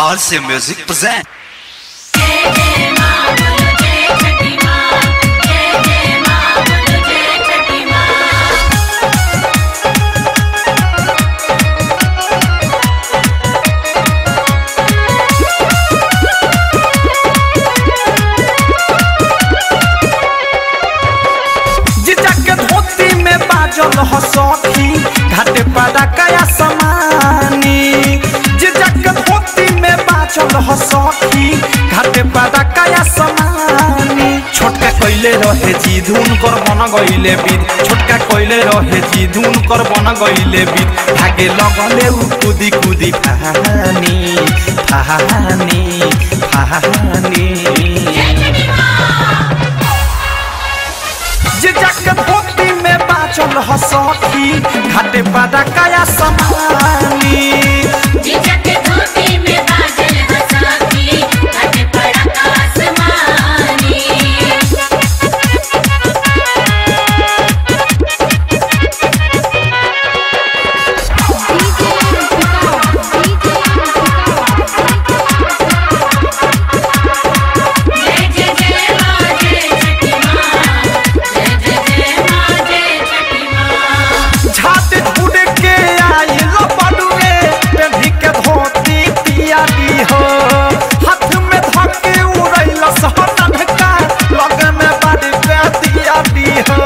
RC Music present. जय जय मां बोलो जय छठी मां जय जय मां बोलो जय छठी मां जीजा के धोती में बाजल ह सखी घाटे पादा कया समानी जीजा के धोती में बाजल ह सखी घाटे पादा कया समानी छोटका कइले रहे जी धुन कर बन गइले बीत छोटका कइले रहे जी धुन कर बन गइले बीत भागे लगले उ कुदी कुदी फहानी फहानी फहानी जे जक धोती में बाचल ह सखी घाटे पादा कया समानी जीजा के धोती में बादल हंसाती घट पड़ा आसमानी जय जय जय मां जय छठी मां जय जय जय मां जय छठी मां छाते झुड़ के आइल बडुए पेढ़ी के धोती पियाली हो हाथ में धके उड़ैल सहटन का लगे में बाड़ी पे दियाली हो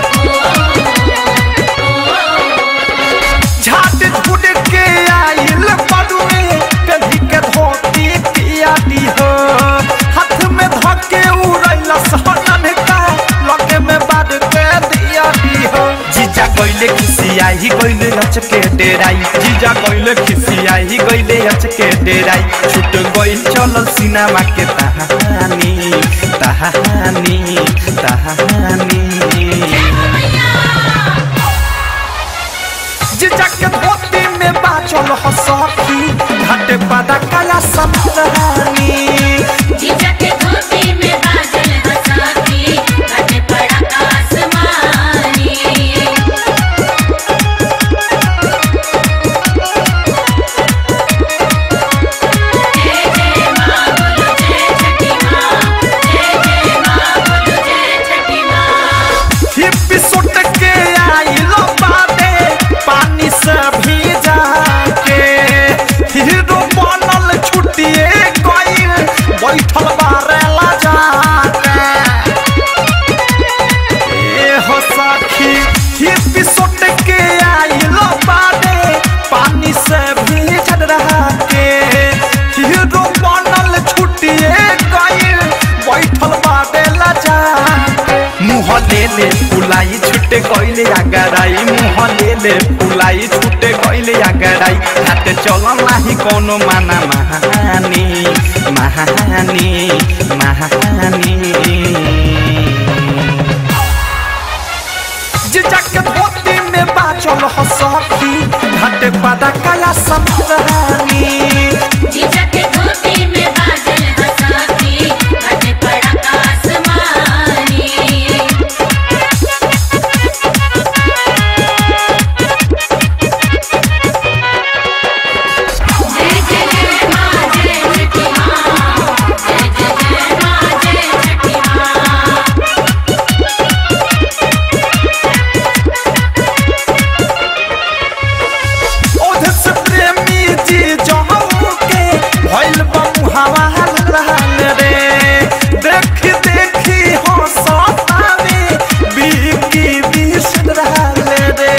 झाट झुड़ के आइल बडुए पेढ़ी के धोती पियाली हो हाथ में धके उड़ैल सहटन का लगे में बाड़ी पे दियाली हो जीजा गइले खिसियाही गइले अचके डेराई जीजा गइले खिसियाही गइले अचके डेराई छुट गइल चलल सिनेमा के तहानी तहानी तहानी जीजा के धोती में बाचल ह सखी घाटे पादा काया समरानी जीजा के धोती में बादल हंसाती घट पड़ा आसमानी जय जय मां बोलो जय छठी मां जय जय मां बोलो जय छठी मां हिप्पी सुट के आइल बाटे पानी से भीजा के हीरो बनल छुटिए गइल बैठल बारेला जाके ए हो सखी हिप्पी सुट के आइल बाटे पानी से भीजल रहा के हीरो बनल छुटिए गइल बैठल बारेला जाके मुँह ले ले फुलाई छुटे गइले आगराई मुँह ले ले फुलाई छुटे गइले आगराई हाथ चलन नाही कोनो माना महानी महानी महानी जीजा के धोती में बाचल ह सखी घाटे पादा काया समरानी जीजा के धोती में बादल हंसाती घट पड़ा आसमानी जय जय जय मां जय छठी मां जय जय जय मां जय छठी मां ओध से प्रेमी जी जहू के भइल बमु हवा रहल रे देख देखी हंसतावे बीकी बीस रहल रे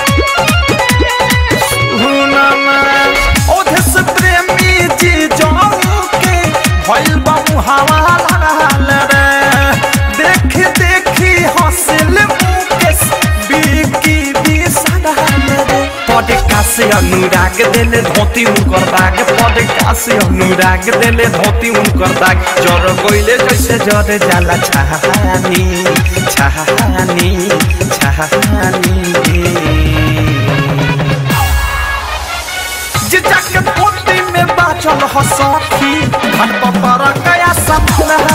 सुनमा ओध से प्रेमी जी जहू के भइल बमु हवा रहल रे देख देखी हंसिल मुकेश बीकी बीस रहल रे पडका से अनुराग देले धोती उनकर दाग पडका से अनुराग देले धोती उनकर दाग जर गइले जैसे जर जाला छहानी छहानी छहानी जीजा के पोती में बाचल ह सखी घट पर कया संभला